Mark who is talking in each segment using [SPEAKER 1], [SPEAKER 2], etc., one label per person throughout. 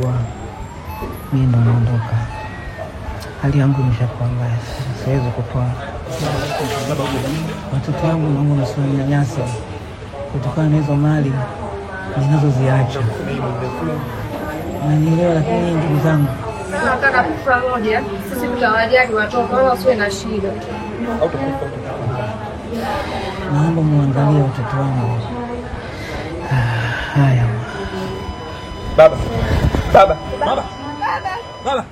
[SPEAKER 1] kubwa, mimi ndo naondoka. Hali yangu imeshakuwa mbaya sasa, siwezi kutoa watoto wangu, naomba msiwanyanyase kutokana na hizo mali ninazoziacha. Nanielewa, lakini ndugu zangu,
[SPEAKER 2] Tunataka kufa moja, sisi tutawajali watoto wala wasiwe na shida.
[SPEAKER 1] naomba muangalie watoto wangu. Ah, Haya.
[SPEAKER 3] Baba, baba, baba, baba.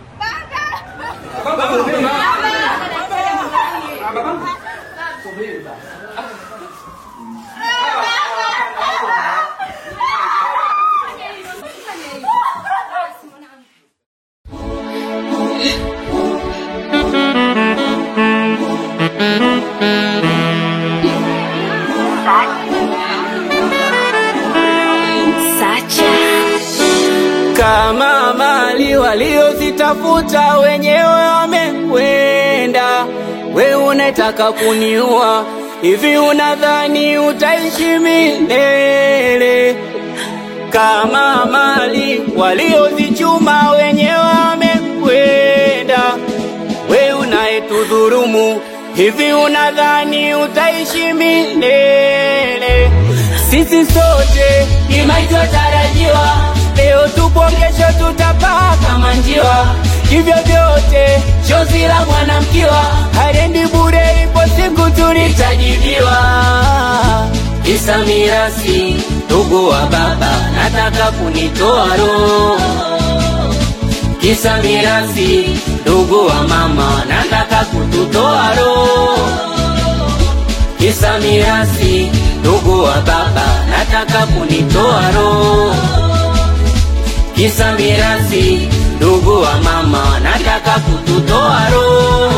[SPEAKER 4] kama mali waliozitafuta wenyewe wamekwenda, we unataka kuniua hivi? Unadhani utaishi milele? Kama mali waliozichuma wenyewe wamekwenda, we unayetudhurumu hivi? Unadhani utaishi milele? Sisi sote ni maisha tarajiwa, leo tupo, kesho tutapaa kama njiwa. Hivyo vyote chozi la mwanamkiwa haendi bure, ipo siku tulitajibiwa. Isa mirasi, ndugu wa baba, nataka kunitoa roho. Kisa mirasi, ndugu wa mama, nataka kututoa roho kisa mirasi, ndugu wa baba, nataka kunitoa roho. Kisa mirasi, ndugu wa mama, nataka kututoa roho.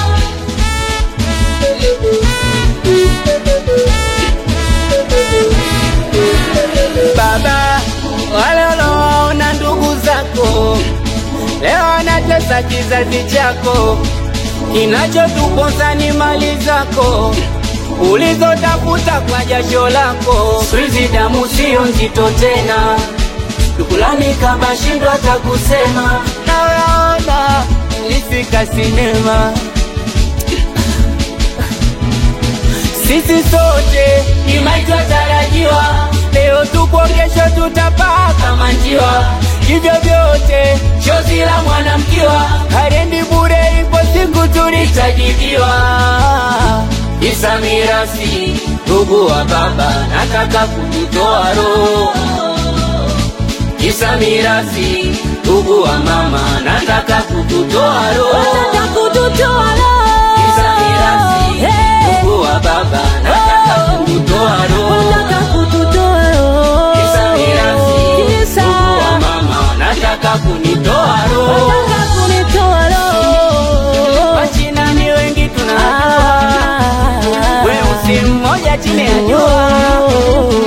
[SPEAKER 4] Baba, wale unaowaona ndugu zako leo wanatesa kizazi chako, kinachotuponza ni mali zako ulizotafuta kwa jasho lako. Siku damu sio nzito tena, dukulani kama shindwa hata kusema. Naona nilifika sinema, sisi sote ni maisha tarajiwa, leo tupo, kesho tutapaa kama njiwa. Hivyo vyote chozi la mwanamkiwa haendi bure, ipo siku tulitajibiwa. Isa mirasi, ndugu wa baba, nataka kututoa roho. Isa mirasi, ndugu wa mama, nataka kututoa roho. Isa mirasi, ndugu wa baba, nataka kututoa roho. Isa mirasi, ndugu wa mama, nataka kunitoa roho. Wachina ni wengi tunajua, weusi mmoja chini ya jua,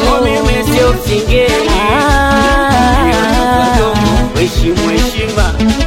[SPEAKER 4] mimi sio msingeni, heshimu heshima